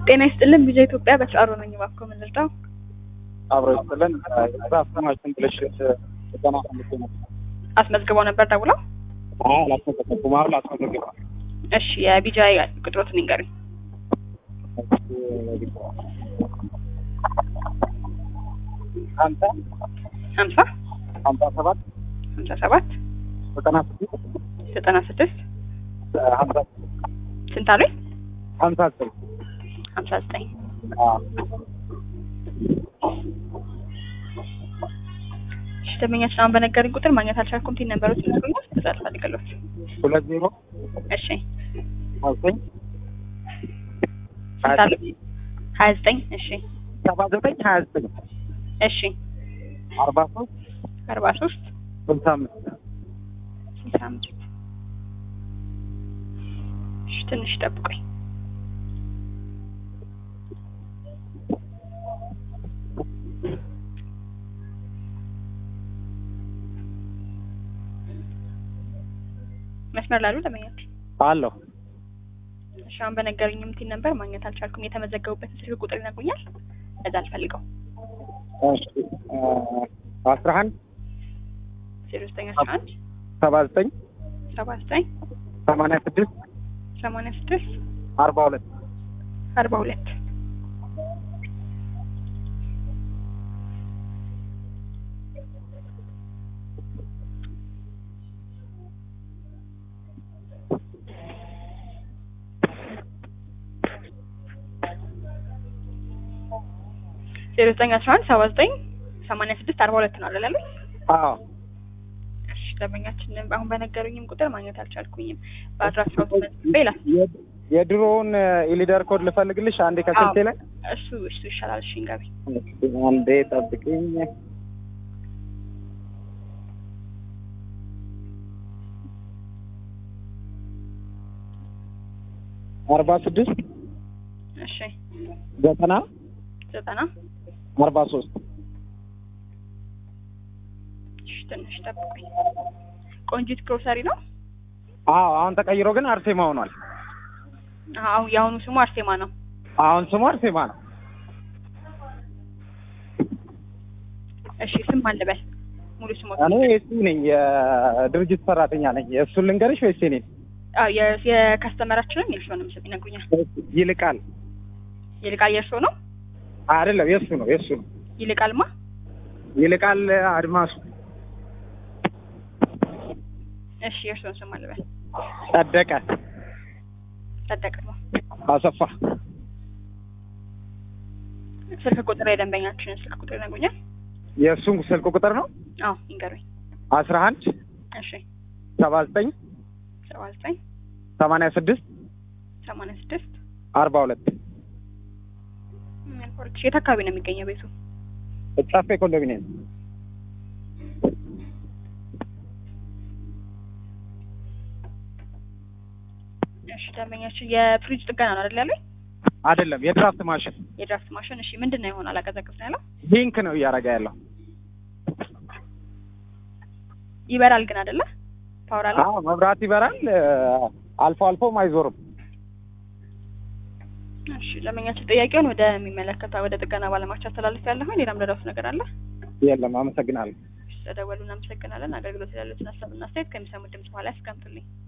ጤና ይስጥልን ቪዛ ኢትዮጵያ በስራሮ ነኝ። እባክዎ ምን ልርዳው? አብሮ ይስጥልን። ዛፍ ስማችን ብልሽት ዘጠና አምስት ነው። አስመዝግበው ነበር ደውለው? አላስመዘገብኩም። አሁን ላስመዘግባ እሺ የቪዛ ቁጥሮትን ይንገሩኝ። ሀምሳ ሀምሳ ሀምሳ ሰባት ሀምሳ ሰባት ዘጠና ስድስት ዘጠና ስድስት ሀምሳ ስንት አሉኝ? ሀምሳ ዘጠኝ ሀምሳ ዘጠኝ እሺ ደንበኛችን አሁን በነገሩኝ ቁጥር ማግኘት አልቻልኩም። ቲን ነበሮች ይነግሩኛል። ከዛ አልፈልግሎት። ሁለት ዜሮ እሺ ሀያ ዘጠኝ ስንት አሉኝ? ሀያ ዘጠኝ እሺ ሰባ ዘጠኝ ሀያ ዘጠኝ እሺ አርባ ሶስት አርባ ሶስት ስልሳ አምስት ስልሳ አምስት እሺ ትንሽ ጠብቆኝ መስመር ላሉ ደንበኛችን አለሁ እሺ አሁን በነገሩኝም ቲን ነበር ማግኘት አልቻልኩም። የተመዘገቡበትን ስልክ ቁጥር ይነግሩኛል። እዛ አልፈልገው እሺ አስራ አንድ ዜሮ ዘጠኝ አስራ አንድ ሰባ ዘጠኝ ሰባ ዘጠኝ ሰማንያ ስድስት ሰማንያ ስድስት አርባ ሁለት አርባ ሁለት ዜሮ ዘጠኝ አስራ አንድ ሰባ ዘጠኝ ሰማንያ ስድስት አርባ ሁለት ነው አለ አዎ እሺ ደንበኛችን አሁን በነገሩኝም ቁጥር ማግኘት አልቻልኩኝም። በአድራሻው ተመዝግቤ ይላል። የድሮውን ኢሊደር ኮድ ልፈልግልሽ አንዴ ከስልቴ ላይ እሱ እሱ ይሻላል። እሺ እንገቢ አንዴ ጠብቅኝ። አርባ ስድስት እሺ ዘጠና ዘጠና አርባ ሶስት እሺ ትንሽ ጠብቁኝ። ቆንጂት ግሮሰሪ ነው። አዎ አሁን ተቀይሮ ግን አርሴማ ሆኗል። አሁን የአሁኑ ስሙ አርሴማ ነው። አሁን ስሙ አርሴማ ነው። እሺ ስም ማን ልበል? ሙሉ ስሙ እኔ እሱ ነኝ፣ የድርጅት ሰራተኛ ነኝ። እሱን ልንገርሽ ወይስ እኔ? አዎ የ- የከስተመራችንን የእርስዎንም ስም ይነግሩኛል። ይልቃል ይልቃል የእርስዎ ነው? አይደለም፣ የእሱ ነው የእሱ ነው። ይልቃልማ ይልቃል አድማሱ እሺ የእርስዎን ስም ማን ልበል? ጸደቀ ጸደቀ ነው። አሰፋ ስልክ ቁጥር የደንበኛችንን ስልክ ቁጥር ይነግሩኛል? የእሱን ስልክ ቁጥር ነው አዎ ይንገሩኝ። አስራ አንድ እሺ ሰባ ዘጠኝ ሰባ ዘጠኝ ሰማንያ ስድስት ሰማንያ ስድስት አርባ ሁለት ፎርክስ የት አካባቢ ነው የሚገኘው ቤቱ? ጫፌ ኮንዶሚኒየም እሺ ደንበኛችን የፍሪጅ ጥገና ነው አይደል ያለኝ? አይደለም የድራፍት ማሽን የድራፍት ማሽን እሺ ምንድን ነው የሆነ አላቀዘቅዝ ነው ያለው? ሊንክ ነው እያደረገ ያለው ይበራል ግን አይደለ? ፓወር አለ? አዎ መብራት ይበራል አልፎ አልፎም አይዞርም እሺ ደንበኛችን ጥያቄውን ወደሚመለከታ ወደ ጥገና ባለሙያዎች አስተላልፍ ያለሁ ሌላም ረዳት ነገር አለ? የለም አመሰግናለሁ ስለደወሉ እናመሰግናለን። አገልግሎት ያሉትን ሀሳብና አስተያየት ከሚሰሙት ድምጽ በኋላ ያስቀምጡልኝ።